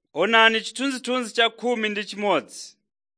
Onani chithunzithunzi cha khumi ndi chimodzi.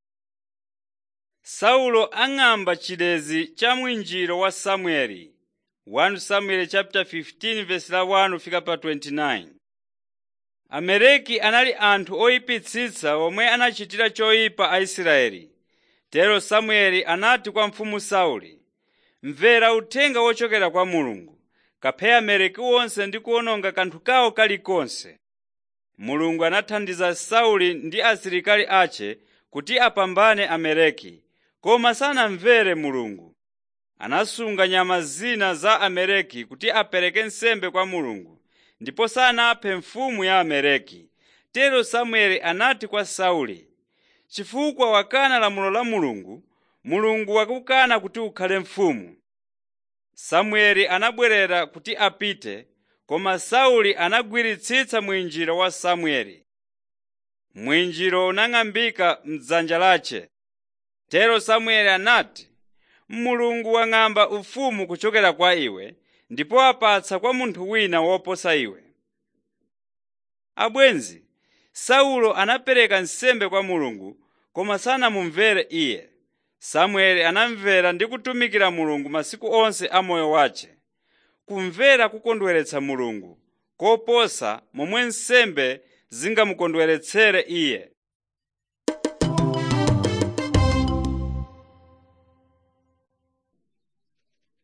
Saulo ang'amba chilezi cha mwinjiro wa Samueli 1 Samuel chapter 15 verse la 1 fika pa 29. Amaleki anali anthu oyipitsitsa omwe anachitira choyipa Aisraeli. Tero Samueli anati kwa mfumu Sauli, “Mvera uthenga wochokera kwa Mulungu, kaphe Amaleki onse ndi kuwononga kanthu kawo kalikonse.” Mulungu anathandiza Sauli ndi asilikali ache kuti apambane Amaleki, koma sanamvere Mulungu. Anasunga nyama zina za Amaleki kuti apereke nsembe kwa Mulungu, ndipo sanaphe mfumu ya Amaleki. Tero Samueli anati kwa Sauli, “Chifukwa wakana lamulo la Mulungu, Mulungu wakukana kuti ukhale mfumu.” Samueli anabwerera kuti apite, koma Sauli anagwiritsitsa mwinjiro wa Samueli. Mwinjiro unang'ambika m'dzanja lache. Tero Samueli anati, “Mulungu wang'amba ufumu kuchokera kwa iwe ndipo apatsa kwa munthu wina woposa iwe.” Abwenzi, Saulo anapereka nsembe kwa Mulungu koma sanamumvere iye. Samueli anamvera ndi kutumikira Mulungu masiku onse a moyo wace. Kumvera kukondweretsa Mulungu koposa momwe nsembe zingamukondweretsere iye.